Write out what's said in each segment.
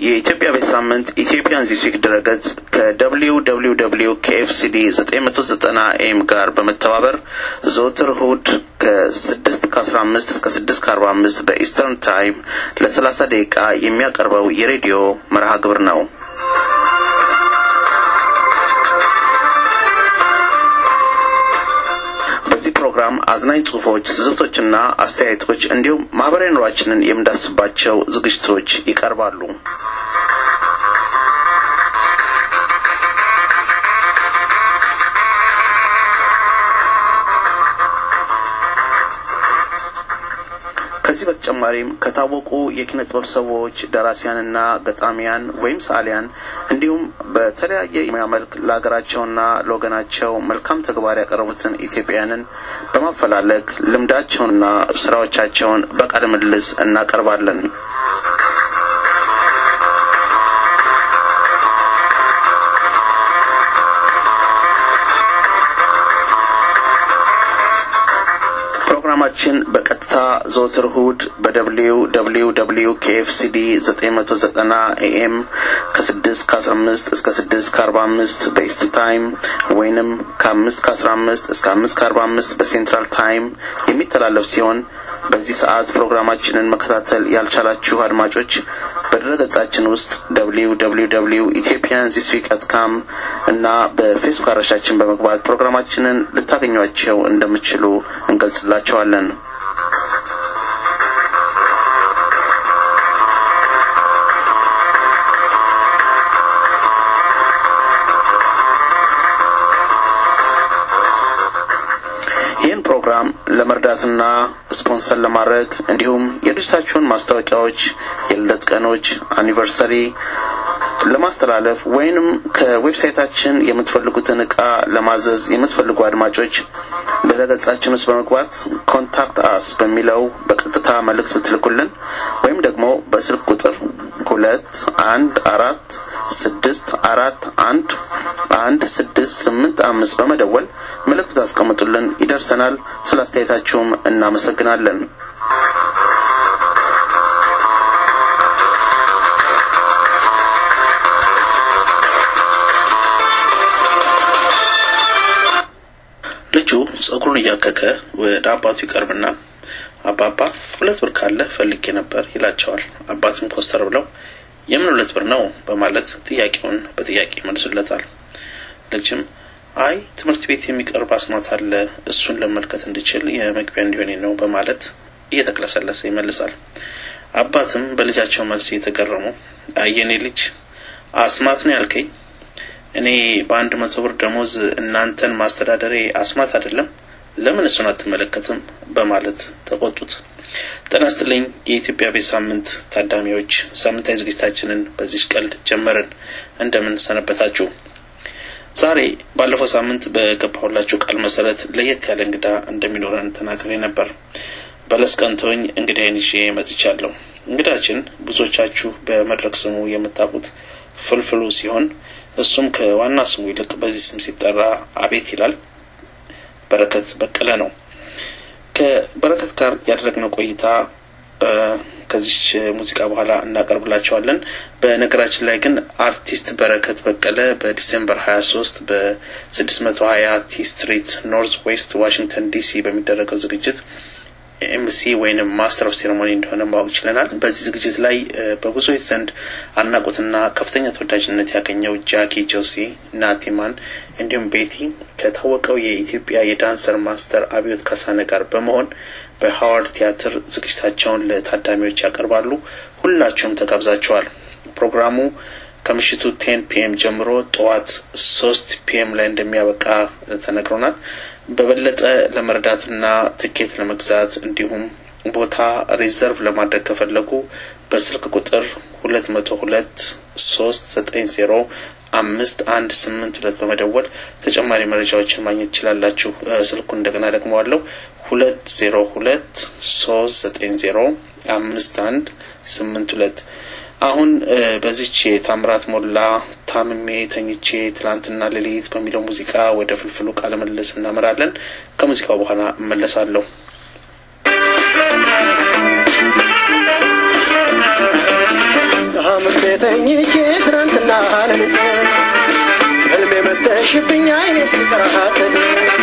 የኢትዮጵያ ቤት ሳምንት ኢትዮጵያን ዚስ ዊክ ድረገጽ ከደብሊው ደብሊው ደብሊው ከኤፍሲዲ ዘጠኝ መቶ ዘጠና ኤም ጋር በመተባበር ዘወትር እሁድ ከስድስት ከአስራ አምስት እስከ ስድስት ከአርባ አምስት በኢስተርን ታይም ለሰላሳ ደቂቃ የሚያቀርበው የሬዲዮ መርሃ ግብር ነው። በዚህ ፕሮግራም አዝናኝ ጽሁፎች፣ ትዝብቶችና አስተያየቶች እንዲሁም ማህበራዊ ኑሯችንን የምንዳስባቸው ዝግጅቶች ይቀርባሉ። ከዚህ በተጨማሪም ከታወቁ የኪነ ጥበብ ሰዎች ደራሲያንና ገጣሚያን ወይም ሰዓሊያን እንዲሁም በተለያየ የሙያ መልክ ለሀገራቸውና ለወገናቸው መልካም ተግባር ያቀረቡትን ኢትዮጵያውያንን በማፈላለግ ልምዳቸውንና ስራዎቻቸውን በቃለ ምልልስ እናቀርባለን። ፕሮግራማችን በቀጥታ ዘወትር እሁድ በደብሊው ደብሊው ደብሊው ከኤፍሲዲ ዘጠኝ መቶ ዘጠና ኤኤም ከስድስት ከአስራ አምስት እስከ ስድስት ከአርባ አምስት በኢስት ታይም ወይንም ከአምስት ከአስራ አምስት እስከ አምስት ከአርባ አምስት በሴንትራል ታይም የሚተላለፍ ሲሆን በዚህ ሰዓት ፕሮግራማችንን መከታተል ያልቻላችሁ አድማጮች በድረገጻችን ውስጥ ደብሊው ደብሊው ደብሊው ኢትዮጵያን ዚስ ዊክ ዶት ካም እና በፌስቡክ አድራሻችን በመግባት ፕሮግራማችንን ልታገኟቸው እንደምትችሉ እንገልጽላቸዋለን። ይህን ፕሮግራም ለመርዳትና ስፖንሰር ለማድረግ እንዲሁም የድርጅታችሁን ማስታወቂያዎች፣ የልደት ቀኖች፣ አኒቨርሰሪ ለማስተላለፍ ወይንም ከዌብሳይታችን የምትፈልጉትን እቃ ለማዘዝ የምትፈልጉ አድማጮች ድረገጻችን ውስጥ በመግባት ኮንታክት አስ በሚለው በቀጥታ መልእክት ብትልኩልን ወይም ደግሞ በስልክ ቁጥር ሁለት አንድ አራት ስድስት አራት አንድ አንድ ስድስት ስምንት አምስት በመደወል መልእክት ታስቀምጡልን ይደርሰናል። ስለ አስተያየታችሁም እናመሰግናለን። ልጁ ጸጉሩን እያከከ ወደ አባቱ ይቀርብና አባባ ሁለት ብር ካለ ፈልጌ ነበር ይላቸዋል። አባትም ኮስተር ብለው የምን ሁለት ብር ነው በማለት ጥያቄውን በጥያቄ መልሱለታል። ልጅም አይ ትምህርት ቤት የሚቀርብ አስማት አለ እሱን ለመመልከት እንድችል የመግቢያ እንዲሆኔ ነው በማለት እየተቅለሰለሰ ይመልሳል። አባትም በልጃቸው መልስ እየተገረሙ አየኔ ልጅ አስማት ነው ያልከኝ? እኔ በአንድ መቶ ብር ደሞዝ እናንተን ማስተዳደሬ አስማት አይደለም? ለምን እሱን አትመለከትም? በማለት ተቆጡት። ጤና ይስጥልኝ የኢትዮጵያ ቤት ሳምንት ታዳሚዎች፣ ሳምንታዊ ዝግጅታችንን በዚህ ቀልድ ጀመርን። እንደምን ሰነበታችሁ? ዛሬ ባለፈው ሳምንት በገባሁላችሁ ቃል መሰረት ለየት ያለ እንግዳ እንደሚኖረን ተናግሬ ነበር። በለስ ቀንቶኝ እንግዳዬን ይዤ መጥቻለሁ። እንግዳችን ብዙዎቻችሁ በመድረክ ስሙ የምታውቁት ፍልፍሉ ሲሆን እሱም ከዋና ስሙ ይልቅ በዚህ ስም ሲጠራ አቤት ይላል። በረከት በቀለ ነው። ከበረከት ጋር ያደረግነው ቆይታ ከዚች ሙዚቃ በኋላ እናቀርብላቸዋለን። በነገራችን ላይ ግን አርቲስት በረከት በቀለ በዲሴምበር ሀያ ሶስት በስድስት መቶ ሀያ ቲ ስትሪት ኖርዝ ዌስት ዋሽንግተን ዲሲ በሚደረገው ዝግጅት ኤምሲ ወይንም ማስተር ኦፍ ሴሬሞኒ እንደሆነ ማወቅ ችለናል። በዚህ ዝግጅት ላይ በብዙዎች ዘንድ አድናቆትና ከፍተኛ ተወዳጅነት ያገኘው ጃኪ ጆሲ፣ ናቲማን እንዲሁም ቤቲ ከታወቀው የኢትዮጵያ የዳንሰር ማስተር አብዮት ካሳነ ጋር በመሆን በሀዋርድ ቲያትር ዝግጅታቸውን ለታዳሚዎች ያቀርባሉ። ሁላችሁም ተጋብዛችኋል። ፕሮግራሙ ከምሽቱ ቴን ፒኤም ጀምሮ ጠዋት ሶስት ፒኤም ላይ እንደሚያበቃ ተነግሮናል። በበለጠ ለመረዳትና ትኬት ለመግዛት እንዲሁም ቦታ ሪዘርቭ ለማድረግ ከፈለጉ በስልክ ቁጥር ሁለት መቶ ሁለት ሶስት ዘጠኝ ዜሮ አምስት አንድ ስምንት ሁለት በመደወል ተጨማሪ መረጃዎችን ማግኘት ትችላላችሁ። ስልኩን እንደገና ደግመዋለሁ ሁለት ዜሮ ሁለት ሶስት ዘጠኝ ዜሮ አምስት አንድ ስምንት ሁለት አሁን በዚች የታምራት ሞላ ታምሜ ተኝቼ ትላንትና ሌሊት በሚለው ሙዚቃ ወደ ፍልፍሉ ቃለ ምልልስ እናመራለን። ከሙዚቃው በኋላ እመለሳለሁ። ታምሜ ተኝቼ ትናንትና ሌሊት ህልሜ መተሽብኝ አይኔ ሲንከራተት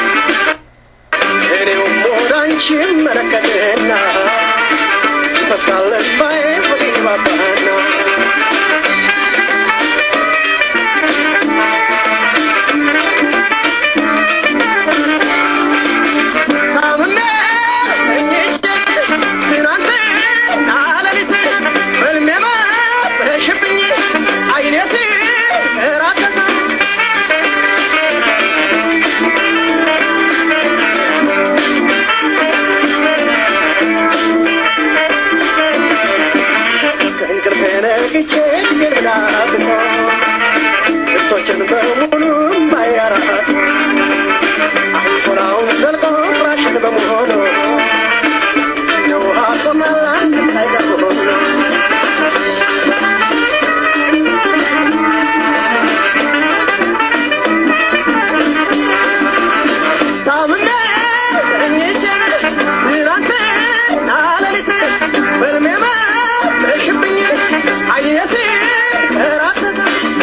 እኔውም ወደ አንቺ መለከትና ይፈሳል እንባዬ ፍቅር ባባና ታምሜ ተኝቼ ትናንትና ሌሊት ህልሜ መተሽብኝ አይኔ ሲንከራተት ከእንቅልፌ ነቅቼ ፊቴን ብላብሰው ልብሶችን በሙሉ ባያራስ አንሶላውን ዘልቆ ፍራሽን በመሆኑ እንደ ውሃ ቆመላን አይቀርሆኑ ታምሜ ተኝቼ ትናንትና ሌሊት በሕልሜ መሽብኝ አይኔ ሲንከራተት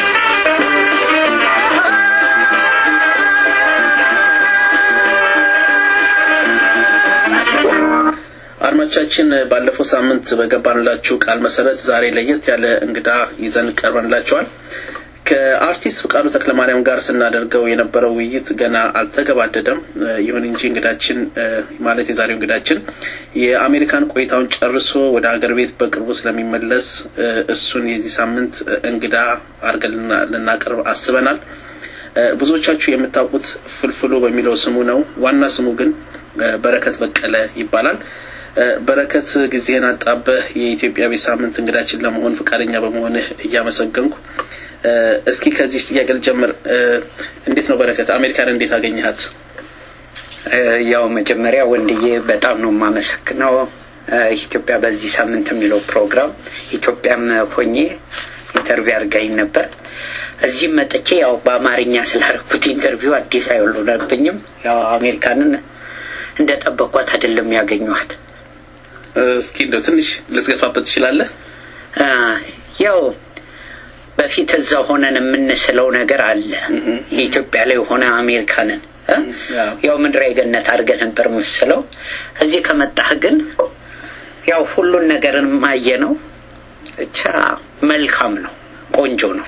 አድማጮቻችን ባለፈው ሳምንት በገባንላችሁ ቃል መሰረት ዛሬ ለየት ያለ እንግዳ ይዘን ቀርበንላችኋል። ከአርቲስት ፍቃዱ ተክለማርያም ጋር ስናደርገው የነበረው ውይይት ገና አልተገባደደም። ይሁን እንጂ እንግዳችን ማለት የዛሬው እንግዳችን የአሜሪካን ቆይታውን ጨርሶ ወደ ሀገር ቤት በቅርቡ ስለሚመለስ እሱን የዚህ ሳምንት እንግዳ አድርገን ልናቀርብ አስበናል። ብዙዎቻችሁ የምታውቁት ፍልፍሉ በሚለው ስሙ ነው። ዋና ስሙ ግን በረከት በቀለ ይባላል። በረከት ጊዜህን አጣበህ የኢትዮጵያ ቤት ሳምንት እንግዳችን ለመሆን ፈቃደኛ በመሆንህ እያመሰገንኩ እስኪ ከዚህ ጥያቄ ልጀምር። እንዴት ነው በረከት አሜሪካን እንዴት አገኘሃት? ያው መጀመሪያ ወንድዬ በጣም ነው የማመሰግነው። ኢትዮጵያ በዚህ ሳምንት የሚለው ፕሮግራም ኢትዮጵያም ሆኜ ኢንተርቪው አድርጋኝ ነበር። እዚህም መጥቼ ያው በአማርኛ ስላደረኩት ኢንተርቪው አዲስ አይሆንብኝም። ያው አሜሪካንን እንደ ጠበቋት አይደለም ያገኘኋት። እስኪ እንደው ትንሽ ልትገፋበት ትችላለህ? ያው በፊት እዛ ሆነን የምንስለው ነገር አለ። የኢትዮጵያ ላይ ሆነ አሜሪካንን ያው ምድረ ገነት አድርገን ነበር ምስለው። እዚህ ከመጣህ ግን ያው ሁሉን ነገርን ማየ ነው። ብቻ መልካም ነው፣ ቆንጆ ነው።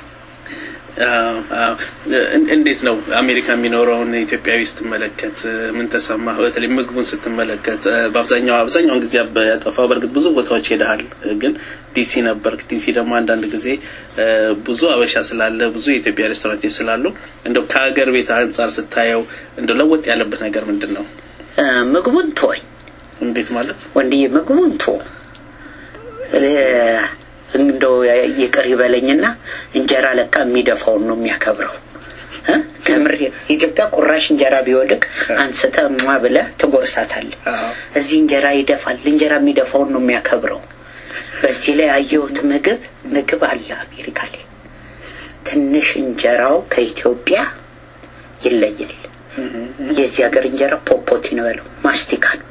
እንዴት ነው አሜሪካ የሚኖረውን ኢትዮጵያዊ ስትመለከት ምን ተሰማህ? በተለይ ምግቡን ስትመለከት በአብዛኛው አብዛኛውን ጊዜ ያጠፋው በእርግጥ ብዙ ቦታዎች ሄደሃል፣ ግን ዲሲ ነበር። ዲሲ ደግሞ አንዳንድ ጊዜ ብዙ አበሻ ስላለ ብዙ የኢትዮጵያ ሬስቶራንቶች ስላሉ እንደው ከሀገር ቤት አንጻር ስታየው እንደው ለወጥ ያለበት ነገር ምንድን ነው? ምግቡን ቶኝ እንዴት ማለት ወንድዬ፣ ምግቡን ቶ እንደው ይቅር ይበለኝና እንጀራ ለካ የሚደፋውን ነው የሚያከብረው። ከምር ኢትዮጵያ ቁራሽ እንጀራ ቢወድቅ አንስተ ሟ ብለህ ትጎርሳታለህ። እዚህ እንጀራ ይደፋል። እንጀራ የሚደፋውን ነው የሚያከብረው። በዚህ ላይ ያየሁት ምግብ ምግብ አለ አሜሪካ ላይ ትንሽ እንጀራው ከኢትዮጵያ ይለያል። የዚህ ሀገር እንጀራ ፖፖቲ ነው ያለው ማስቲካ ነው።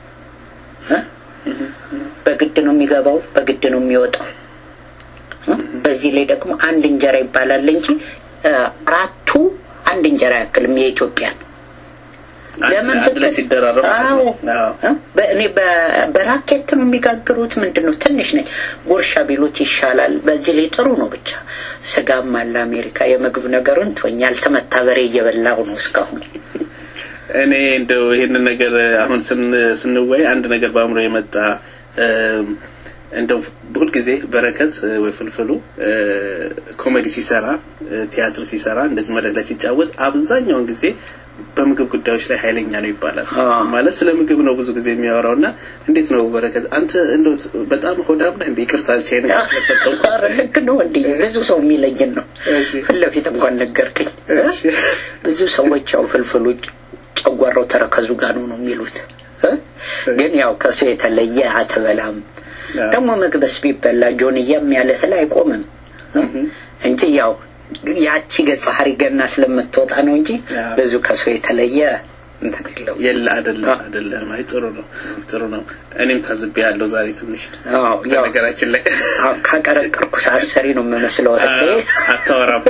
በግድ ነው የሚገባው፣ በግድ ነው የሚወጣው። በዚህ ላይ ደግሞ አንድ እንጀራ ይባላል እንጂ አራቱ አንድ እንጀራ ያክልም የኢትዮጵያ ነው። ለምን ብለህ ሲደራረብ አዎ እኔ በራኬት ነው የሚጋግሩት። ምንድን ነው ትንሽ ነች፣ ጉርሻ ቢሉት ይሻላል። በዚህ ላይ ጥሩ ነው። ብቻ ስጋም አለ አሜሪካ። የምግብ ነገሩን ትወኝ ያልተመታ በሬ እየበላሁ ነው እስካሁን። እኔ እንደው ይሄንን ነገር አሁን ስንወይ አንድ ነገር በአእምሮ የመጣ እንደው ሁል ጊዜ በረከት ወይ ፍልፍሉ ኮሜዲ ሲሰራ ቲያትር ሲሰራ እንደዚህ መድረክ ላይ ሲጫወት አብዛኛውን ጊዜ በምግብ ጉዳዮች ላይ ኃይለኛ ነው ይባላል። ማለት ስለ ምግብ ነው ብዙ ጊዜ የሚያወራው እና እንዴት ነው በረከት አንተ እንደው በጣም ሆዳም ነህ እንዴ? ይቅርታ ብቻ ልክ ነው እንዴ? ብዙ ሰው የሚለኝን ነው ፊት ለፊት እንኳን ነገርከኝ። ብዙ ሰዎች ያው ፍልፍሉ ጨጓራው ተረከዙ ጋር ነው ነው የሚሉት። ግን ያው ከሱ የተለየ አትበላም። ደግሞ ምግብስ ቢበላ ጆንያም ያለ እህል አይቆምም እንጂ ያው ያቺ ገጸ ሐሪ ገና ስለምትወጣ ነው እንጂ ብዙ ከሰው የተለየ እንትን የለው የለ አይደለም አይደለም። አይ ጥሩ ነው ጥሩ ነው። እኔም ታዝቤ ያለው ዛሬ ትንሽ አዎ ያው በነገራችን ላይ አዎ፣ ካቀረቀርኩ ሰዓት ሰሪ ነው የምመስለው እህቴ። አታወራም።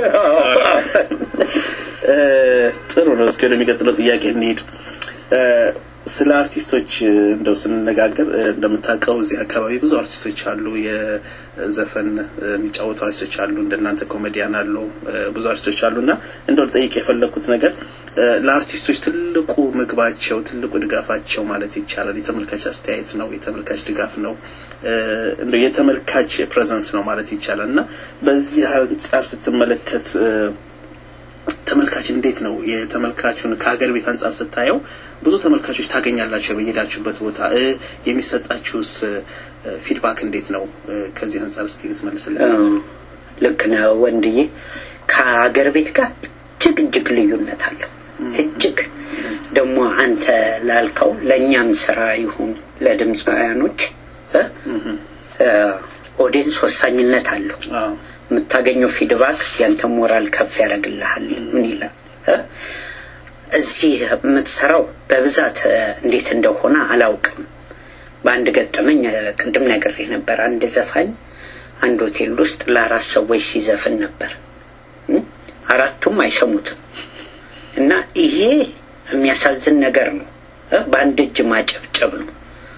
እ፣ ጥሩ ነው። እስኪ ወደሚቀጥለው ጥያቄ እንሂድ። እ፣ ስለ አርቲስቶች እ፣ እንደው ስንነጋገር እ፣ እንደምታውቀው እዚህ አካባቢ ብዙ አርቲስቶች አሉ። የዘፈን እ፣ የሚጫወቱ አርቲስቶች አሉ። እንደናንተ ኮሜዲያን አሉ። እ፣ ብዙ አርቲስቶች አሉ እና እንደው ልጠይቅ የፈለግኩት ነገር እ፣ ለአርቲስቶች ትልቁ ምግባቸው፣ ትልቁ ድጋፋቸው ማለት ይቻላል የተመልካች አስተያየት ነው፣ የተመልካች ድጋፍ ነው፣ እ፣ እንደው የተመልካች ፕሬዘንስ ነው ማለት ይቻላል እና በዚህ አንጻር ስትመለከት እ፣ ተመልካች እንዴት ነው የተመልካቹን ከሀገር ቤት አንጻር ስታየው ብዙ ተመልካቾች ታገኛላቸው በሄዳችሁበት ቦታ እ፣ የሚሰጣችሁስ እ፣ ፊድባክ እንዴት ነው እ፣ ከዚህ አንጻር እስቲ ልትመልስልን አዎ፣ ልክ ነው ወንድዬ። ከሀገር ቤት ጋር እጅግ እጅግ ልዩነት አለው። እጅግ ደግሞ አንተ ላልከው ለእኛም ስራ ይሁን ለድምፃውያኖች እ፣ እ፣ ኦዲየንስ ወሳኝነት አለው። አዎ የምታገኘው ፊድባክ ያንተ ሞራል ከፍ ያደርግልሃል። ምን ይላል እ? እዚህ የምትሰራው በብዛት እ፣ እንዴት እንደሆነ አላውቅም። በአንድ ገጠመኝ እ፣ ቅድም ነግሬህ ነበር። አንድ ዘፋኝ አንድ ሆቴል ውስጥ ለአራት ሰዎች ሲዘፍን ነበር። እ? አራቱም አይሰሙትም እና ይሄ የሚያሳዝን ነገር ነው። እ? በአንድ እጅ ማጨብጨብ ነው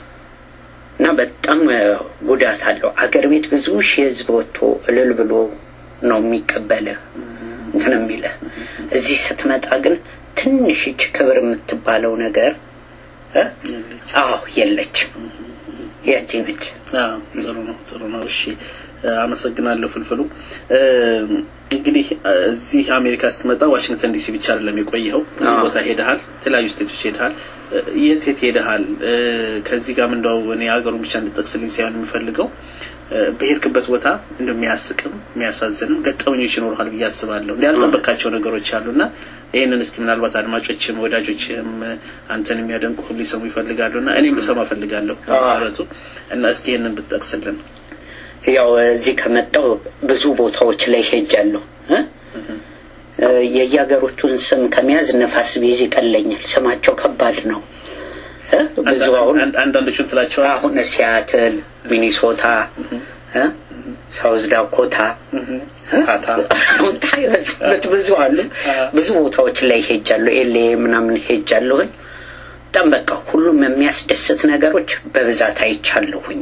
እና በጣም እ፣ ጉዳት አለው። አገር ቤት ብዙ ሺህ ህዝብ ወጥቶ እልል ብሎ ነው የሚቀበልህ እንትን የሚልህ። እዚህ ስትመጣ ግን ትንሽ እች ክብር የምትባለው ነገር እ? አዎ የለችም። ያቺ ነች። አዎ ጥሩ ነው ጥሩ ነው። እሺ እ፣ አመሰግናለሁ ፍልፍሉ። እ፣ እንግዲህ እ፣ እዚህ አሜሪካ ስትመጣ ዋሽንግተን ዲሲ ብቻ አይደለም የቆየኸው፣ ብዙ አዎ። ቦታ ሄደሃል፣ የተለያዩ ስቴቶች ሄደሃል። እ፣ የት የት ሄደሃል? እ፣ ከዚህ ጋርም እንደው እኔ ሀገሩን ብቻ እንድጠቅስልኝ ሳይሆን የምፈልገው እ፣ በሄድክበት ቦታ እንደው የሚያስቅም የሚያሳዝንም ገጠመኞች ይኖሩሃል ብዬ አስባለሁ። እንዲ ያልጠበቃቸው ነገሮች አሉና ይህንን እስኪ ምናልባት አድማጮችም ወዳጆችም እ፣ አንተን የሚያደንቁ ሊሰሙ ይፈልጋሉና እኔም ልሰማ እፈልጋለሁ መሰረቱ እና እስኪ ይህንን ብትጠቅስልን ያው እዚህ ከመጣው ብዙ ቦታዎች ላይ ሄጃለሁ እ? እ፣ የየሀገሮቹን ስም ከመያዝ ነፋስ ቢይዝ ይቀለኛል። ስማቸው ከባድ ነው እ? ብዙ አሁን አንድ- አንዳንዶቹን ትላቸዋል አሁን ሲያትል፣ ሚኒሶታ እ? ሳውዝ ዳኮታ ታታ ታይበት ብዙ አሉ። ብዙ ቦታዎች ላይ ሄጃለሁ። ኤሌ ምናምን ሄጃለሁኝ። በጣም በቃ ሁሉም የሚያስደስት ነገሮች በብዛት አይቻለሁኝ።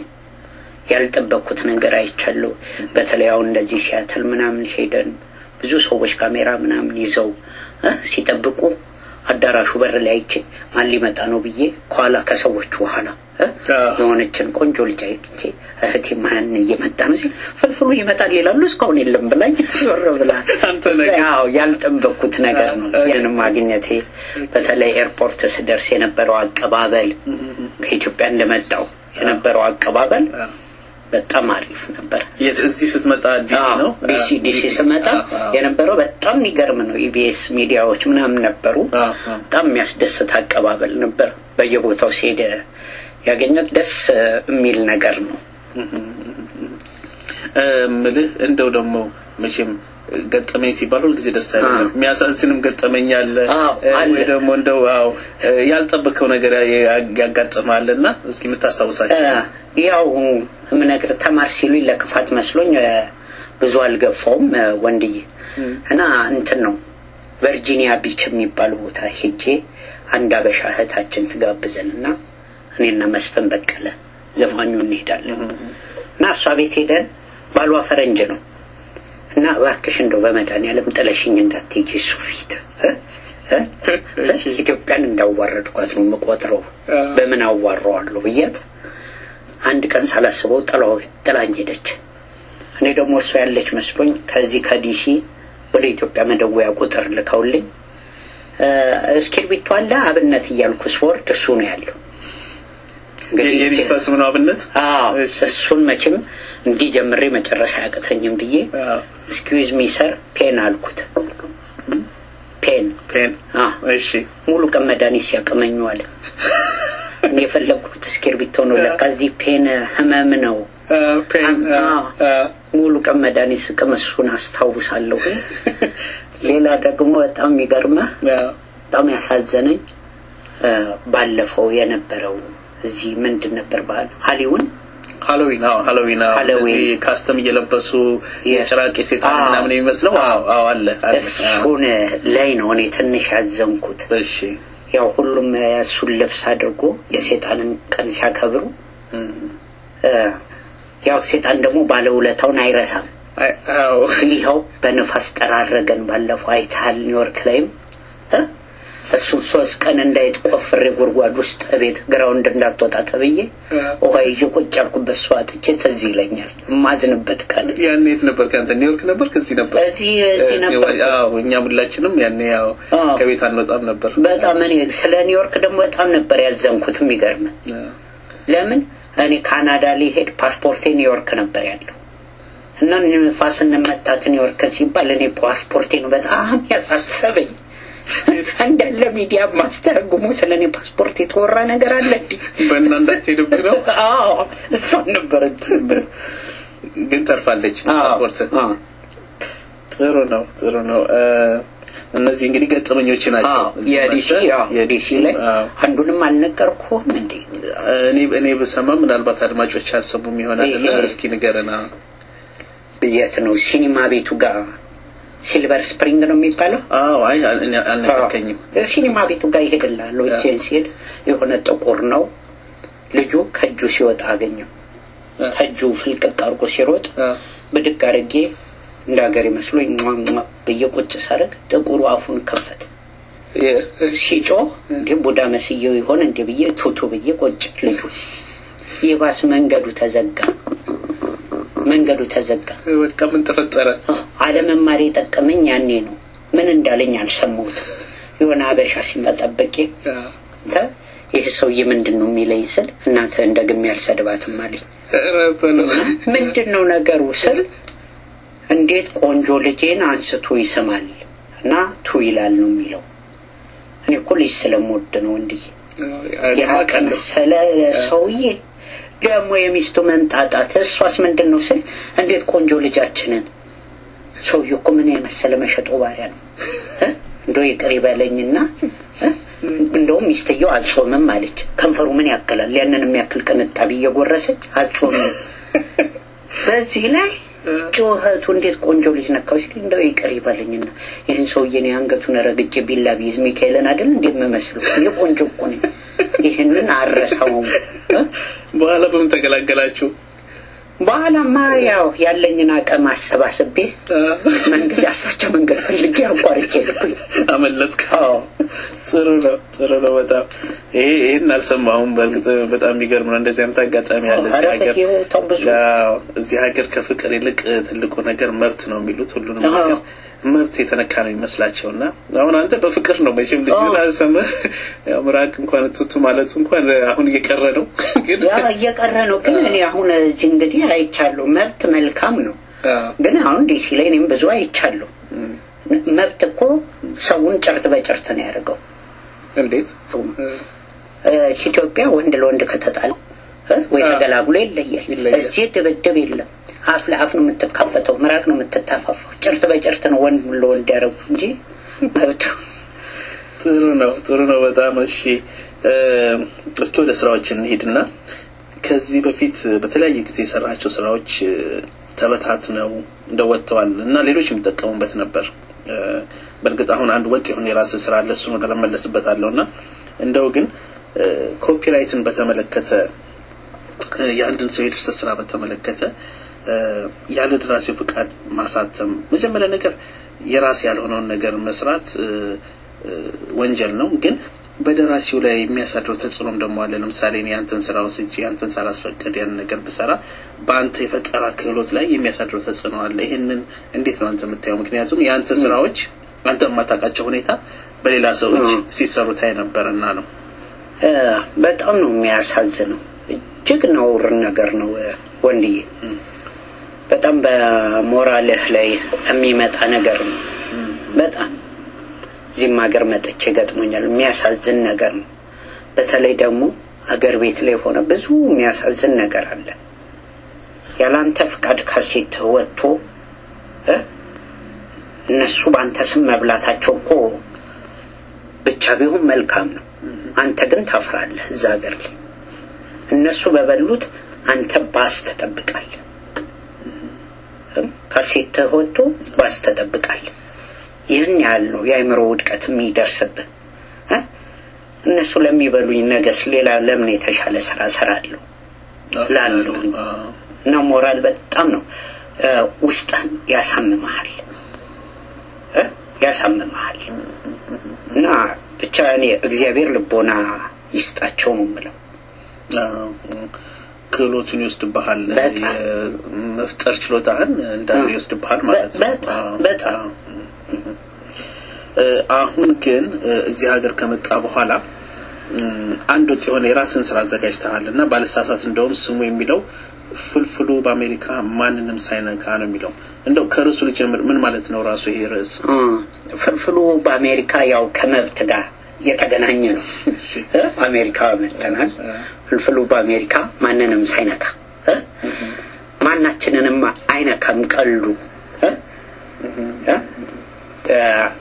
ያልጠበቅኩት ነገር አይቻለሁ። በተለይ አሁን እንደዚህ ሲያትል ምናምን ሄደን ብዙ ሰዎች ካሜራ ምናምን ይዘው እ ሲጠብቁ አዳራሹ በር ላይ አይቼ ማን ሊመጣ ነው ብዬ ከኋላ ከሰዎቹ በኋላ እ አዎ። የሆነችን ቆንጆ ልጅ አይቼ እህቴ ማን እየመጣ ነው ሲል ፍልፍሉ ይመጣል ይላሉ። እስካሁን የለም ብላኝ ዞር ብላ አንተ ነገር ያው ያልጠበቅኩት ነገር ነው። አዎ። ይህንም ማግኘቴ በተለይ ኤርፖርት ስደርስ የነበረው አቀባበል ከኢትዮጵያ እንደመጣው የነበረው አቀባበል በጣም አሪፍ ነበር። የት እዚህ ስትመጣ ዲሲ አዎ፣ ነው ዲሲ ዲሲ ስመጣ የነበረው በጣም የሚገርም ነው። ኢቢኤስ ሚዲያዎች ምናምን ነበሩ። አዎ፣ አዎ። በጣም የሚያስደስት አቀባበል ነበር። በየቦታው ሲሄድ ያገኘት ደስ የሚል ነገር ነው። ምልህ እንደው ደግሞ መቼም ገጠመኝ ሲባል ሁልጊዜ ደስታ አይደለም። አዎ። የሚያሳዝንም ገጠመኝ አለ አዎ፣ እ፣ አለ። ወይ ደግሞ እንደው አዎ እ፣ ያልጠበቀው ነገር ያ- ያጋጥማል እና እስኪ የምታስታውሳቸው ያው የምነግር ተማር ሲሉኝ ለክፋት መስሎኝ እ፣ ብዙ አልገፋውም እ፣ ወንድዬ እና እንትን ነው ቨርጂኒያ ቢች የሚባል ቦታ ሄጄ አንድ አበሻ እህታችን ትጋብዘን እና እኔና መስፍን በቀለ ዘፋኙ እንሄዳለን እና እሷ ቤት ሄደን ባሏ ፈረንጅ ነው እና እባክሽ እንደው በመድኃኒዓለም ጥለሽኝ እንዳትሄጂ እሱ ፊት እ? እ? እ? ኢትዮጵያን እንዳዋረድኳት ነው የምቆጥረው። በምን አዋረዋለሁ ብያት አንድ ቀን ሳላስበው ጥላው ጥላኝ ሄደች። እኔ ደግሞ እሷ ያለች መስሎኝ ከዚህ ከዲሲ ወደ ኢትዮጵያ መደወያ ቁጥር ልከውልኝ እ፣ እስክርቢቶ አለ አብነት እያልኩ ስወርድ እሱ ነው ያለው። እንግዲህ የቤተሰብ ስም ነው አብነት አዎ እሺ። እሱን መቼም እንዲህ ጀምሬ መጨረሻ አያቅተኝም ብዬ አዎ። ስኪዝ ሚ ሰር ፔን አልኩት። ፔን ፔን አዎ እሺ ሙሉ ቀን መድኃኒት ሲያቅመኙ አለ። እኔ የፈለግኩት እስክርቢቶ ነው። ለካ እዚህ ፔን ህመም ነው። አ፣ ፔን አ፣ አዎ። አ፣ ሙሉ ቀን መድኃኒት ስቅም እሱን አስታውሳለሁ። ሌላ ደግሞ በጣም የሚገርመህ አ፣ በጣም ያሳዘነኝ ባለፈው የነበረው እዚህ ምንድን ነበር ባህል ሀሊውን ሃሎዊን አዎ ሃሎዊን አዎ ሃሎዊን። እዚህ ካስተም እየለበሱ የ- የጭራቅ የሴጣን አዎ። ምናምን የሚመስለው አዎ አዎ አለ አለ አዎ። እሱን ላይ ነው እኔ ትንሽ ያዘንኩት። እሺ ያው ሁሉም እሱን ልብስ አድርጎ የሴጣንን ቀን ሲያከብሩ እም። እ፣ ያው ሴጣን ደግሞ ባለውለታውን አይረሳም። አይ- አዎ ይኸው በንፋስ ጠራረገን። ባለፈው አይተሃል ኒውዮርክ ላይም እ? እሱን ሶስት ቀን እንዳይት ቆፍሬ ጉድጓድ ውስጥ ቤት ግራውንድ እንዳትወጣ ተብዬ ውሃ ይዤ ቁጭ ያልኩበት ሰው አጥቼ ትዝ ይለኛል። የማዝንበት ቀን ያኔ የት ነበር ከአንተ ኒውዮርክ ነበር ከዚህ ነበር እዚህ እዚህ ነበር። አዎ እኛም ሁላችንም ያኔ ያው አዎ። ከቤት አንወጣም ነበር በጣም እኔ ስለ ኒውዮርክ ደግሞ በጣም ነበር ያዘንኩት። የሚገርም አዎ። ለምን እኔ ካናዳ ሊሄድ ፓስፖርቴ ኒውዮርክ ነበር ያለው እና ንፋስ እንመታት ኒውዮርክ ሲባል እኔ ፓስፖርቴን በጣም ያሳሰበኝ እንዳለ ሚዲያ ማስተረጉሙ ስለ እኔ ፓስፖርት የተወራ ነገር አለ እንዲ በእና እንዳትሄድብህ ነው አዎ እሷን ነበረ ግን ተርፋለች ፓስፖርት ጥሩ ነው ጥሩ ነው እ፣ እነዚህ እንግዲህ ገጠመኞች ናቸው እዚህ የዲሲ መጥተህ አዎ፣ የዲሲ ላይ አዎ። አንዱንም አልነገርኩህም እንዴ እኔ እኔ ብሰማ ምናልባት አድማጮች አልሰሙም ይሆናል እና ይሄ- እስኪ ንገረና ብየት ነው ሲኒማ ቤቱ ጋር ሲልቨር ስፕሪንግ ነው የሚባለው አዎ አይ አል- እኔ አልነገርከኝም አዎ። ሲኒማ ቤቱ ጋር ይሄድላሉ እጄን ሲሄድ የሆነ ጥቁር ነው ልጁ ከእጁ ሲወጣ አገኘው ከእጁ ፍልቅቅ አድርጎ ሲሮጥ አዎ። ብድግ አድርጌ እንደ ሀገር ይመስሎኝ ሟ ሟ ብዬ ቁጭ ሳደርግ ጥቁሩ አፉን ከፈተ የ- ሲጮህ እንዴ ቡዳ መስየው ይሆን እንዴ ብዬ ቱቱ ብዬ ቁጭ ልጁ ይባስ መንገዱ ተዘጋ መንገዱ ተዘጋ በቃ ምን ተፈጠረ አህ፣ አለመማር የጠቀመኝ ያኔ ነው ምን እንዳለኝ አልሰማሁትም የሆነ አበሻ ሲመጠበቄ አዎ። አንተ ይህ ሰውዬ ምንድን ነው የሚለኝ ስል እናንተ እንደግሜ አልሰድባትም አለኝ ኧረ በለው ምንድን ነው ነገሩ ስል እንዴት ቆንጆ ልጄን አንስቶ ይስማል እና ቱ ይላል ነው የሚለው እኔ እኮ ልጅ ስለምወድ ነው እንድዬ ያቀመሰለ ሰውዬ ደግሞ የሚስቱ መንጣጣት እሷስ ምንድን ነው ስል እንዴት ቆንጆ ልጃችንን ሰውዬ እኮ ምን የመሰለ መሸጦ ባሪያ ነው እ? እንደው ይቅር ይበለኝና እ? እንደውም ሚስትየው አልጾምም አለች ከንፈሩ ምን ያክላል ያንን የሚያክል ቅንጣቢ እየጎረሰች አልጾምም በዚህ ላይ ጩኸቱ እንዴት ቆንጆ ልጅ ነካው ሲል እንደው ይቅር ይበለኝና ይህን ሰውዬን የአንገቱን ረግጬ ቢላ ቢይዝ ሚካኤልን አይደል እንደምመስለው እኔ ቆንጆ እኮ ነኝ ይህንን አረሳውም እ? በኋላ በምን ተገላገላችሁ በኋላማ ያው ያለኝን አቅም አሰባስቤ መንገድ አሳቻ መንገድ ፈልጌ አቋርጬ ልብኝ አመለጥክ አዎ ጥሩ ነው ጥሩ ነው በጣም ይሄ ይሄን አልሰማሁም በእርግጥ በጣም የሚገርም ነው እንደዚህ አይነት አጋጣሚ አለ እዚህ ኧረ ሀገር በሕይወቷ ብዙ አዎ፣ እዚህ ሀገር ከፍቅር ይልቅ ትልቁ ነገር መብት ነው የሚሉት ሁሉንም አዎ። ነገር መብት የተነካ ነው የሚመስላቸው እና አሁን አንተ በፍቅር ነው መቼም ልጅ አዎ። ላሰመህ ምራቅ እንኳን ቱቱ ማለቱ እንኳን አሁን እየቀረ ነው ግን ያ እየቀረ ነው ግን እኔ አሁን እዚህ እንግዲህ አይቻለሁ መብት መልካም ነው አዎ፣ ግን አሁን ዲሲ ላይ እኔም ብዙ አይቻለሁ እም፣ መብት እኮ ሰውን ጭርት በጭርት ነው ያደርገው እንዴት እ፣ ኢትዮጵያ ወንድ ለወንድ ከተጣለ እ፣ ወይ አዎ። ተገላግሎ ይለያል ይለያል። እዚህ ድብድብ የለም አፍ ለአፍ ነው የምትካፈተው ምራቅ ነው የምትታፋፋው ጭርት በጭርት ነው ወንድ ለወንድ ያደረጉ እንጂ መብት ጥሩ ነው ጥሩ ነው በጣም እሺ እ፣ እስኪ ወደ ስራዎች እንሂድና ከዚህ በፊት በተለያየ ጊዜ የሰራቸው ስራዎች እ፣ ተበታትነው እንደወጥተዋል እና ሌሎች የሚጠቀሙበት ነበር እ፣ በእርግጥ አሁን አንድ ወጥ የሆነ የራስ ስራ አለ እሱን ወደ ለመለስበታለሁ እና እንደው ግን እ፣ ኮፒራይትን በተመለከተ እ፣ የአንድን ሰው የድርሰት ስራ በተመለከተ እ፣ ያለ ደራሲው ፍቃድ ማሳተም መጀመሪያ ነገር የራስ ያልሆነውን ነገር መስራት እ፣ እ፣ ወንጀል ነው። ግን በደራሲው ላይ የሚያሳድረው ተጽዕኖም ደግሞ አለ። ለምሳሌ እኔ ያንተን ስራ ወስጄ ያንተን ሳላስፈቅድ ያን ነገር ብሰራ በአንተ የፈጠራ ክህሎት ላይ የሚያሳድረው ተጽዕኖ አለ። ይህንን እንዴት ነው አንተ የምታየው? ምክንያቱም የአንተ ስራዎች አንተ የማታውቃቸው ሁኔታ በሌላ ሰው እጅ ሲሰሩ ታይ ነበርና ነው። እ፣ በጣም ነው የሚያሳዝነው እጅግ ነውር ነገር ነው እ፣ ወንድዬ በጣም በሞራልህ ላይ የሚመጣ ነገር ነው በጣም እዚህም ሀገር መጥቼ ገጥሞኛል የሚያሳዝን ነገር ነው በተለይ ደግሞ አገር ቤት ላይ ሆነ ብዙ የሚያሳዝን ነገር አለ ያላንተ ፍቃድ ካሴት ወጥቶ እ? እነሱ በአንተ ስም መብላታቸው እኮ ብቻ ቢሆን መልካም ነው አንተ ግን ታፍራለህ እዛ ሀገር ላይ እነሱ በበሉት አንተ ባስ ትጠብቃለህ ካሴትህ ወጥቶ ባስ ትጠብቃለህ ይህን ያህል ነው የአእምሮ ውድቀት የሚደርስብህ እ? እነሱ ለሚበሉኝ ነገስ ሌላ ለምን የተሻለ ስራ ሰራለሁ ላለሁ እና ሞራል በጣም ነው እ፣ ውስጥህን ያሳምመሃል እ? ያሳምመሃል እና ብቻ እኔ እግዚአብሔር ልቦና ይስጣቸው ነው የምለው አዎ፣ ክህሎቱን ይወስድብሃል በጣም። መፍጠር ችሎታህን እንዳለ ይወስድብሃል ማለት ነው በጣም አዎ፣ በጣም አዎ። እ፣ አሁን ግን እ፣ እዚህ ሀገር ከመጣ በኋላ እም፣ አንድ ወጥ የሆነ የራስን ስራ አዘጋጅተሃል እና ባለሳሳት እንደውም ስሙ የሚለው ፍልፍሉ በአሜሪካ ማንንም ሳይነካ ነው የሚለው እንደው ከርዕሱ ልጀምር ምን ማለት ነው ራሱ ይሄ ርዕስ እ፣ ፍልፍሉ በአሜሪካ ያው ከመብት ጋር የተገናኘ ነው እሺ። እ? አሜሪካ መጥተናል ፍልፍሉ በአሜሪካ ማንንም ሳይነካ እ? ማናችንንም አይነካም ቀሉ እ? እ? እ፣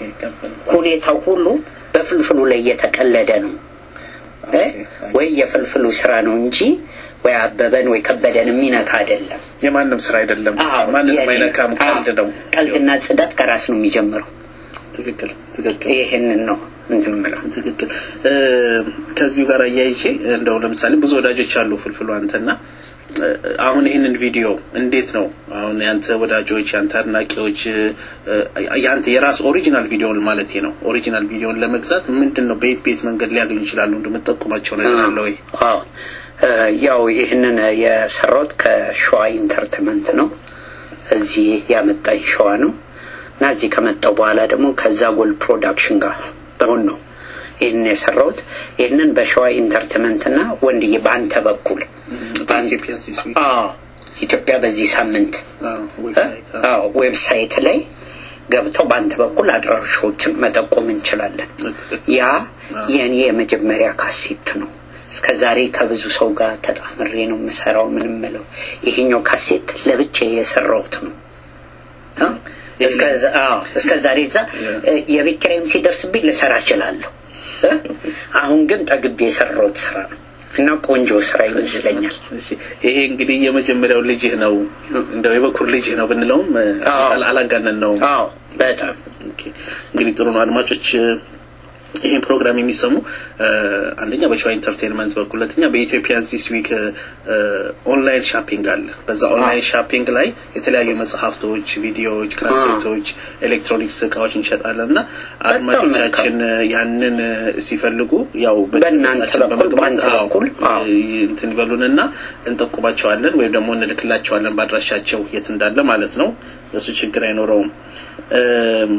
ሁኔታው ሁሉ በፍልፍሉ ላይ እየተቀለደ ነው እ? ወይ የፍልፍሉ ስራ ነው እንጂ ወይ አበበን ወይ ከበደን የሚነካ አይደለም የማንም ስራ አይደለም አዎ፣ ማንንም የኔ- አይነካም ቀልድ ነው አዎ፣ ቀልድና ጽዳት ከራስ ነው የሚጀምረው ትክክል ትክክል ይህንን ነው እንትን የምለው ትክክል እ፣ ከዚሁ ጋር አያይቼ እንደው ለምሳሌ ብዙ ወዳጆች አሉ ፍልፍሉ አንተና እ፣ አሁን ይህንን ቪዲዮ እንዴት ነው አሁን ያንተ ወዳጆች ያንተ አድናቂዎች እ፣ ያንተ የራስ ኦሪጂናል ቪዲዮን ማለት ነው ኦሪጂናል ቪዲዮን ለመግዛት ምንድን ነው በየት በየት መንገድ ሊያገኙ ይችላሉ እንደምጠቁማቸው ነገር አለ ወይ አዎ እ፣ ያው ይህንን የሰራሁት ከሸዋ ኢንተርቴንመንት ነው እዚህ ያመጣኝ ሸዋ ነው እና እዚህ ከመጣው በኋላ ደግሞ ከዛ ጎል ፕሮዳክሽን ጋር በሁን ነው ይህንን የሰራሁት ይህንን በሸዋ ኢንተርቴንመንት እና ወንድዬ በአንተ በኩል በኢትዮጵያ ዚስ ዊክ አዎ ኢትዮጵያ በዚህ ሳምንት አዎ ዌብሳይት አዎ። አዎ ዌብሳይት ላይ ገብተው በአንተ በኩል አድራሻዎችን መጠቆም እንችላለን ያ የእኔ የመጀመሪያ ካሴት ነው እስከ ዛሬ ከብዙ ሰው ጋር ተጣምሬ ነው የምሰራው ምን ምለው ይሄኛው ካሴት ለብቻ የሰራሁት ነው አ? እስከ ዛ- አዎ፣ እስከ ዛሬ እዛ እ፣ የቤት ኪራይም ሲደርስብኝ ልሰራ እችላለሁ እ? አሁን ግን ጠግቤ የሰራሁት ስራ ነው እና ቆንጆ ስራ ይመስለኛል እሺ ይሄ እንግዲህ የመጀመሪያው ልጅህ ነው እንደው የበኩር ልጅህ ነው ብንለውም እ፣ አዎ። አላ- አላጋነን ነው አዎ በጣም ኦኬ። እንግዲህ ጥሩ ነው አድማጮች እ፣ ይህን ፕሮግራም የሚሰሙ እ፣ አንደኛ በሸዋ ኢንተርቴንመንት በኩል ሁለተኛ በኢትዮጵያን ዚስ ዊክ እ፣ ኦንላይን ሻፒንግ አለ በዛ ኦንላይን ሻፒንግ ላይ የተለያዩ መጽሐፍቶች ቪዲዮዎች ካሴቶች ኤሌክትሮኒክስ እቃዎች እንሸጣለን እና አድማጮቻችን እ፣ ያንን እ፣ ሲፈልጉ ያው በእናንተ በገጻችን በኩል፣ በመግባት በአንተ አዎ፣ በኩል፣ አዎ። እ፣ እንትን ይበሉንና እንጠቁማቸዋለን ወይም ደግሞ እንልክላቸዋለን በአድራሻቸው የት እንዳለ ማለት ነው እሱ ችግር አይኖረውም እም፣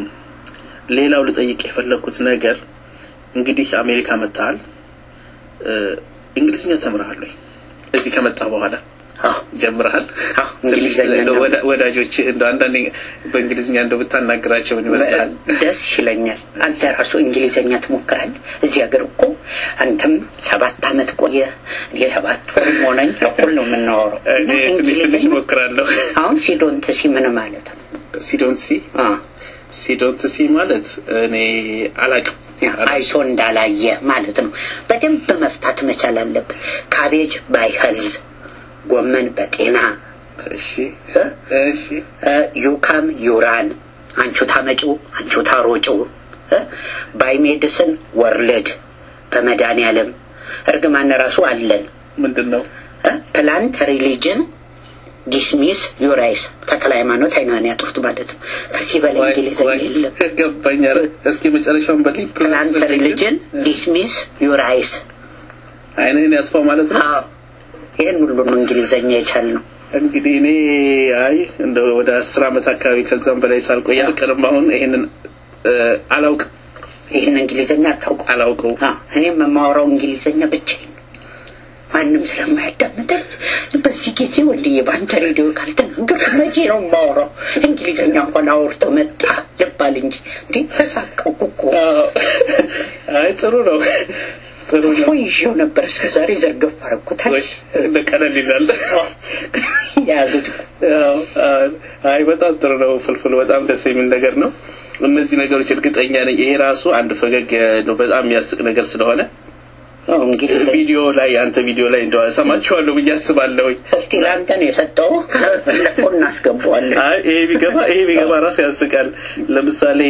ሌላው ልጠይቅ የፈለግኩት ነገር እንግዲህ አሜሪካ መጥተሃል እ፣ እንግሊዝኛ ተምረሃል ወይ እዚህ ከመጣ በኋላ አዎ ጀምረሃል አዎ፣ እንግሊዝኛ እንደው ነው። ወዳ- ወዳጆችህ እንደው አንዳንዴ በእንግሊዝኛ እንደው ብታናግራቸው ምን ይመስላል ደስ ይለኛል። አንተ ራሱ እንግሊዘኛ ትሞክራለህ። እዚህ ሀገር እኮ አንተም ሰባት አመት ቆየ፣ እኔ ሰባት ወር ሆነኝ። እኩል ነው የምናወራው። እኔ እና ትንሽ ትንሽ እንግሊዘኛ እሞክራለሁ አሁን ሲዶንት ሲ ምን ማለት ነው? ሲዶንት ሲ አ ሲዶንት ሲ ማለት እኔ አላቅም አይቶ እንዳላየ ማለት ነው። በደንብ መፍታት መቻል አለብህ። ካቤጅ ባይ ሄልዝ፣ ጎመን በጤና እሺ እ? እሺ እ፣ ዩካም ዩራን አንቹ ታመጪው አንቹ ታሮጪው እ? ባይ ሜዲስን ወርልድ በመድኃኒዓለም እርግማን ራሱ አለን ምንድን ነው እ? ፕላንት ሪሊጅን ዲስሚስ ዩራይስ ተክለ ሃይማኖት አይናን ያጥፉት ማለት ነው። ከዚህ በላይ እንግሊዝኛ የለም። ገባኝ ኧረ እስኪ መጨረሻውን በልኝ ፕላንት ሪሊጅን ዲስሚስ ዩራይስ አይንህን ያጥፋው ማለት ነው አዎ ይህን ሁሉ ነው እንግሊዘኛ የቻልነው። እንግዲህ እኔ አይ እንደ ወደ አስር አመት አካባቢ ከዛም በላይ ሳልቆይ አልቀርም አሁን ይሄንን እ፣ አላውቅም ይህን እንግሊዘኛ አታውቁ አላውቀው አዎ፣ እኔም የማወራው እንግሊዘኛ ብቻዬን ነው። ማንም ስለማያዳምጠኝ በዚህ ጊዜ ወንድዬ በአንተ ሬዲዮ ካልተናገርኩ መቼ ነው የማወራው? እንግሊዘኛ እንኳን አውርቶ መጣ ልባል እንጂ እንዴ ተሳቀቁ እኮ አዎ። አይ ጥሩ ነው ጥሩ ነው ፎ ይዤው ነበር እስከ ዛሬ ዘርገፍ አረኩታል ወይ እንደ ቀለል ይላል የያዙት እኮ አዎ፣ አዎ። አይ በጣም ጥሩ ነው ፍልፍል በጣም ደስ የሚል ነገር ነው እነዚህ ነገሮች እርግጠኛ ነኝ ይሄ ራሱ አንድ ፈገግ ነው በጣም የሚያስቅ ነገር ስለሆነ አዎ፣ እንግሊዝ ቪዲዮ ላይ አንተ ቪዲዮ ላይ እንደው ሰማችኋለሁ ብዬ አስባለሁኝ። እስቲ ለአንተ ነው የሰጠው እኮ እናስገባዋለን። አይ ይሄ ቢገባ ይሄ ቢገባ ራሱ ያስቃል። ለምሳሌ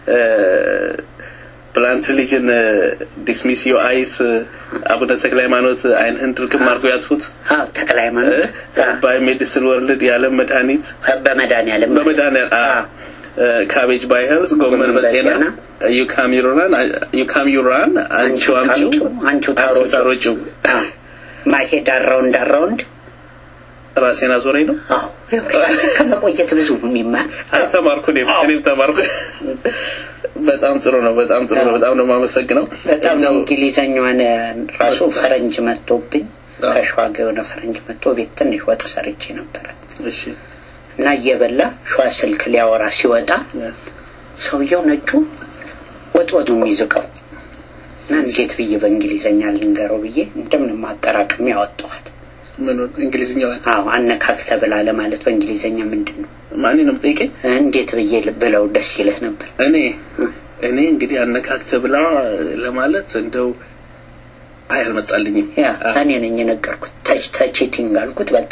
ፕላንት ሪሊጅን ዲስሚስ ዮ አይስ አቡነ ተክለ ሃይማኖት አይንህን ድርግም አድርጎ ያጥፉት አዎ፣ ተክለ ሃይማኖት አዎ፣ ባይ ሜዲሲን ወርልድ የዓለም መድኃኒት በመድኃኒዓለም በመድኃኒዓለም አዎ። ካቤጅ ባይ ሄልዝ ጎመን በጤና በጤና ዩካም ዩራን ዩካም ዩራን አንቺ አምጪው አንቺ አንቺ ታሮጩ ታሮጪው አዎ፣ ማይሄድ አራውንድ አራውንድ ራሴን አዞረኝ ነው። አዎ ከመቆየት ብዙ ነው የሚማር ተማርኩ እኔም እኔም ተማርኩ። በጣም ጥሩ ነው። በጣም ጥሩ ነው። በጣም ነው የማመሰግነው። በጣም ነው እንደው እንግሊዘኛዋን ራሱ ፈረንጅ መጥቶብኝ አዎ። ከሸዋጋ የሆነ ፈረንጅ መጥቶ ቤት ትንሽ ወጥ ሰርቼ ነበረ እሺ እና እየበላ ሸዋ ስልክ ሊያወራ ሲወጣ ሰውየው ነጩ ወጥ ወጡ የሚዝቀው እና እንዴት ብዬ በእንግሊዘኛ ልንገረው ብዬ እንደምንም አጠራቅሜ ያወጣኋት። ምኑን እንግሊዝኛዋን አዎ አነካክተ ብላ ለማለት በእንግሊዘኛ ምንድን ነው ማን ነው የምጠይቀኝ? እንዴት ብዬ ብለው ደስ ይልህ ነበር? እኔ እኔ እንግዲህ አነካክተ ብላ ለማለት እንደው አይ አልመጣልኝም። ያ እኔ ነኝ የነገርኩት። ተች ተቺቲንግ አልኩት። በቃ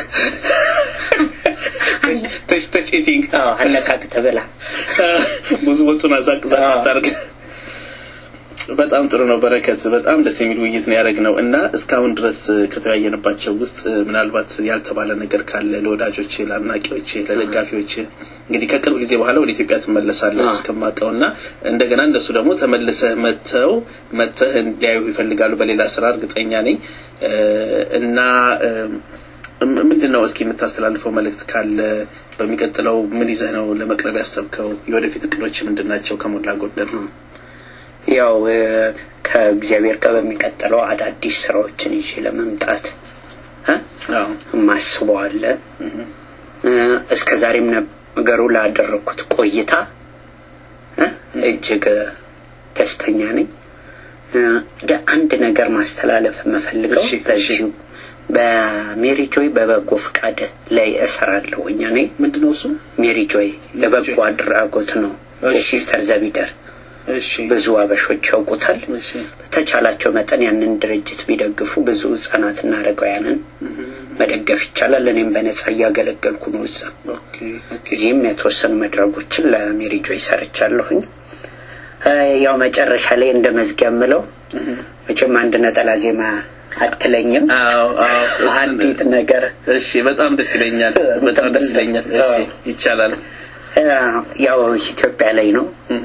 ተች ተች ኤቲንግ አዎ አነካክተ ብላ ብዙ ወጡን አዛቅ ዛቅ አዎ። አታርግ። በጣም ጥሩ ነው በረከት። በጣም ደስ የሚል ውይይት ነው ያደረግነው እና እስካሁን ድረስ ከተወያየንባቸው ውስጥ ምናልባት ያልተባለ ነገር ካለ ለወዳጆች፣ ለአድናቂዎች፣ ለደጋፊዎች እንግዲህ ከቅርብ ጊዜ በኋላ ወደ ኢትዮጵያ ትመለሳለህ አዎ። እስከማውቀው እና እንደገና እንደሱ ደግሞ ተመልሰህ መጥተው መጥተህ እንዲያዩ ይፈልጋሉ በሌላ ስራ እርግጠኛ ነኝ እ እና እም፣ ምንድን ነው እስኪ የምታስተላልፈው መልእክት ካለ በሚቀጥለው ምን ይዘህ ነው ለመቅረብ ያሰብከው? የወደፊት እቅዶች ምንድን ናቸው? ከሞላ ጎደል ያው እ፣ ከእግዚአብሔር ጋር በሚቀጥለው አዳዲስ ስራዎችን ይዤ ለመምጣት እ፣ አዎ የማስበው አለ። እ፣ እስከ ዛሬም ነገሩ ላደረግኩት ቆይታ እ፣ እጅግ ደስተኛ ነኝ። እ፣ ደ- አንድ ነገር ማስተላለፍ የምፈልገው እሺ፣ እሺ። በዚሁ በሜሪ ጆይ በበጎ ፍቃድ ላይ እሰራለሁ። እኛ ነኝ ምንድን ነው እሱ? ሜሪ ጆይ ለበጎ ጆይ። አድራጎት ነው። እሺ። የሲስተር ዘቢደር እሺ ብዙ አበሾች ያውቁታል። እሺ በተቻላቸው መጠን ያንን ድርጅት ቢደግፉ ብዙ ህጻናትና አረጋውያንን መደገፍ ይቻላል። እኔም በነጻ እያገለገልኩ ነው እዛ። ኦኬ ኦኬ እዚህም የተወሰኑ መድረጎችን ለሜሪ ጆይ ሰርቻለሁኝ። እ፣ ያው መጨረሻ ላይ እንደ መዝጊያ የምለው መቼም አንድ ነጠላ ዜማ አትለኝም። አዎ አዎ እሱን- አንዲት ነገር እሺ በጣም ደስ ይለኛል። በጣም ደስ ይለኛል። እሺ አዎ። ይቻላል። እ፣ ያው ኢትዮጵያ ላይ ነው እህ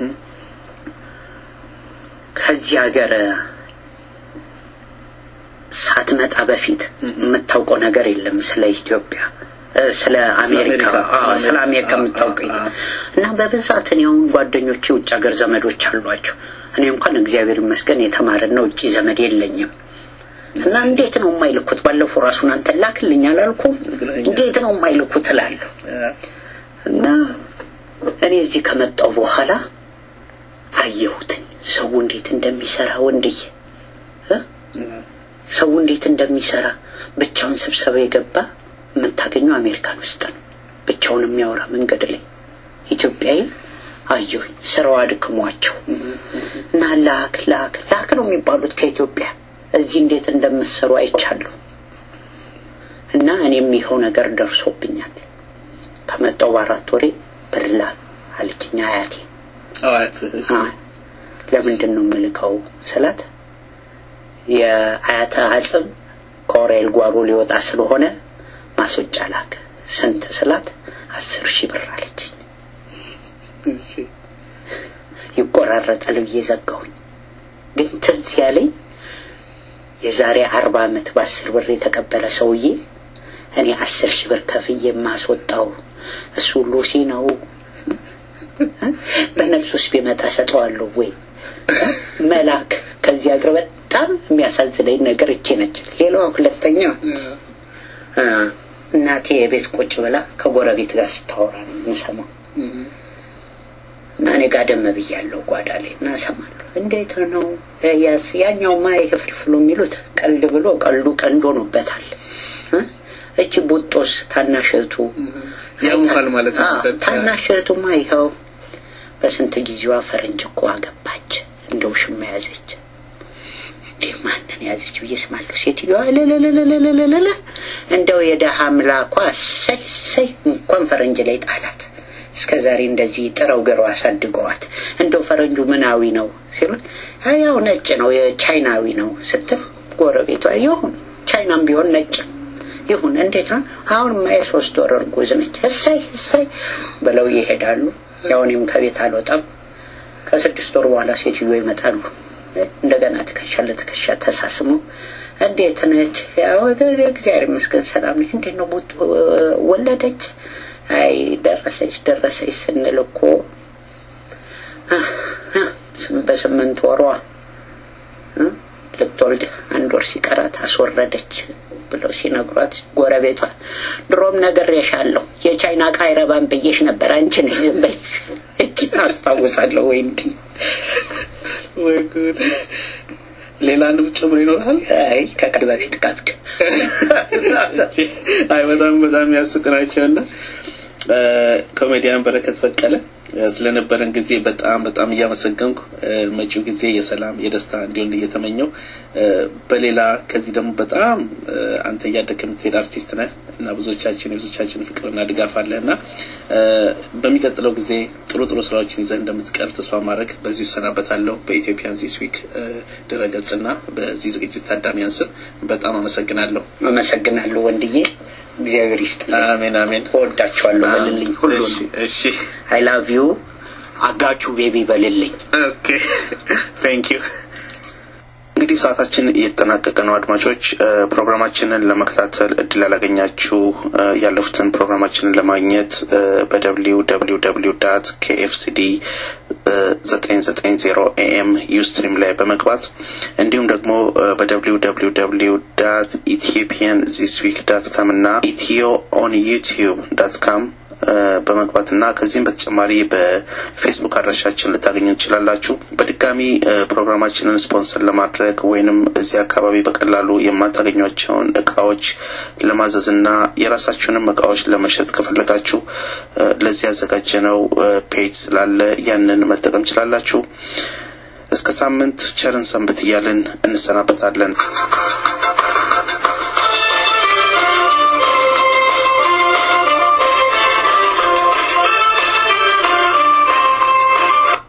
ከዚህ ሀገር ሳትመጣ በፊት የምታውቀው ነገር የለም ስለ ኢትዮጵያ እ፣ ስለ አሜሪካ አሜሪካ፣ አዎ፣ ስለ ስለ አሜሪካ፣ አሜሪካ የምታውቀው አዎ፣ አዎ። እና በብዛት እኔ አሁን ጓደኞቼ ውጭ ሀገር ዘመዶች አሏቸው። እኔ እንኳን እግዚአብሔር ይመስገን የተማረና ውጭ ዘመድ የለኝም። እና እንዴት ነው የማይልኩት? ባለፈው ራሱን አንተ ላክልኝ አላልኩም? ብለኸኛል። እንዴት ነው የማይልኩት እላለሁ። እና እኔ እዚህ ከመጣው በኋላ አየሁትኝ ሰው እንዴት እንደሚሰራ ወንድዬ እ? ሰው እንዴት እንደሚሰራ ብቻውን ስብሰባ የገባ የምታገኘው አሜሪካን ውስጥ ነው። ብቻውን የሚያወራ መንገድ ላይ ኢትዮጵያዊ አየሁኝ። ስራው አድክሟቸው እና ላክ ላክ ላክ ነው የሚባሉት ከኢትዮጵያ እዚህ እንዴት እንደምትሰሩ አይቻለሁ። እና እኔም ይኸው ነገር ደርሶብኛል። ከመጣው በአራት ወሬ ብር ላክ አለችኝ አያቴ። አዋት እሺ አይ፣ ለምንድን ነው የምልከው ስላት የአያተ አጽም ከኦሬል ጓሮ ሊወጣ ስለሆነ ማስወጫ ላክ። ስንት ስላት አስር ሺህ ብር አለችኝ። እሺ ይቆራረጣል ብዬ ዘጋሁኝ። ግን ትዝ ያለኝ የዛሬ አርባ ዓመት በአስር ብር የተቀበለ ሰውዬ እኔ አስር ሺህ ብር ከፍዬ የማስወጣው እሱ ሉሲ ነው። በነፍስ ውስጥ ቢመጣ ሰጠዋለሁ ወይ መላክ ከዚህ ሀገር በጣም የሚያሳዝነኝ ነገር እቼ ነች። ሌላዋ ሁለተኛ እ፣ እናቴ የቤት ቁጭ ብላ ከጎረቤት ጋር ስታወራ ነው የምሰማው። እና እኔ ጋደም ብያለሁ ጓዳ ላይ እና እሰማለሁ። እንዴት ነው ያስ ያኛውማ ይሄ ፍልፍሉ የሚሉት ቀልድ ብሎ ቀልዱ ቀንድ ሆኖበታል። እ? እቺ ቡጦስ ታናሽ እህቱ ያሙካል ማለት ነው። አዎ፣ ታናሽ እህቱማ ይኸው በስንት ጊዜዋ ፈረንጅ እኮ አገባች፣ እንደው ሽማ ያዘች። እንዲህ ማንን ያዘች ብዬ ስማለሁ። ሴትዮዋ ለለለለለለለ እንደው የደሃ አምላኳ እሰይ እሰይ እንኳን ፈረንጅ ላይ ጣላት። እስከ ዛሬ እንደዚህ ጥረው ግረው አሳድገዋት እንደው ፈረንጁ ምናዊ ነው ሲሉት አይ ያው ነጭ ነው የቻይናዊ ነው ስትል ጎረቤቷ ይሁን ቻይናም ቢሆን ነጭ ይሁን እንዴት ነው አሁንማ የሶስት ወር እርጉዝ ነች እሰይ እሰይ ብለው ይሄዳሉ። ያው እኔም ከቤት አልወጣም። ከስድስት ወር በኋላ ሴትዮ ይመጣሉ። እንደገና ትከሻ ለትከሻ ተሳስሞ እንዴት ነች? ያው እግዚአብሔር ይመስገን ሰላም ነች። እንዴት ነው ቡጥ ወለደች? አይ ደረሰች ደረሰች ስንል እኮ በስምንት ወሯ ልትወልድ አንድ ወር ሲቀራት አስወረደች ብለው ሲነግሯት ጎረቤቷ ድሮም ነግሬሻለሁ የቻይና ዕቃ አይረባም ብዬሽ ነበር አንቺ ነሽ ዝም ብለሽ እጅን አስታውሳለሁ ወይ እንዲህ ወይ ጉድ! ሌላንም ጭምር ይኖራል። አይ ከቀድ በፊት ቀብድ አይ በጣም በጣም ያስቅ ናቸውና ኮሜዲያን በረከት በቀለ ስለነበረን ጊዜ በጣም በጣም እያመሰገንኩ መጪው ጊዜ የሰላም የደስታ እንዲሆን እየተመኘው በሌላ ከዚህ ደግሞ በጣም አንተ እያደግህ የምትሄድ አርቲስት ነህ እና ብዙዎቻችን የብዙዎቻችን ፍቅርና ድጋፍ አለ እና በሚቀጥለው ጊዜ ጥሩ ጥሩ ስራዎችን ይዘህ እንደምትቀር ተስፋ ማድረግ በዚሁ ይሰናበታለሁ። በኢትዮጵያን ዚስ ዊክ ድረገጽና በዚህ ዝግጅት ታዳሚያን ስም በጣም አመሰግናለሁ። አመሰግናለሁ ወንድዬ እግዚአብሔር ይስጥልኝ አሜን አሜን። እወዳችኋለሁ በልልኝ ሁሉንም እሺ አይ ላቭ ዩ አጋቹ ቤቢ በልልኝ ኦኬ ቴንክ ዩ። እንግዲህ ሰዓታችን እየተጠናቀቀ ነው። አድማጮች ፕሮግራማችንን ለመከታተል እድል ያላገኛችሁ ያለፉትን ፕሮግራማችንን ለማግኘት በደብሊው ደብሊው ደብሊው ዳት ኬኤፍሲዲ ዘጠኝ ዘጠኝ ዜሮ ኤኤም ዩስትሪም ላይ በመግባት እንዲሁም ደግሞ በደብሊው ደብሊው ደብሊው ዳት ኢትዮጵያን ዚስ ዊክ ዳት ካም እና ኢትዮ ኦን ዩቲዩብ ዳት ካም በመግባት እና ከዚህም በተጨማሪ በፌስቡክ አድራሻችን ልታገኙ ትችላላችሁ። በድጋሚ ፕሮግራማችንን ስፖንሰር ለማድረግ ወይንም እዚህ አካባቢ በቀላሉ የማታገኟቸውን እቃዎች ለማዘዝ እና የራሳችሁንም እቃዎች ለመሸጥ ከፈለጋችሁ ለዚህ ያዘጋጀነው ፔጅ ስላለ ያንን መጠቀም ትችላላችሁ። እስከ ሳምንት ቸርን ሰንብት እያልን እንሰናበታለን።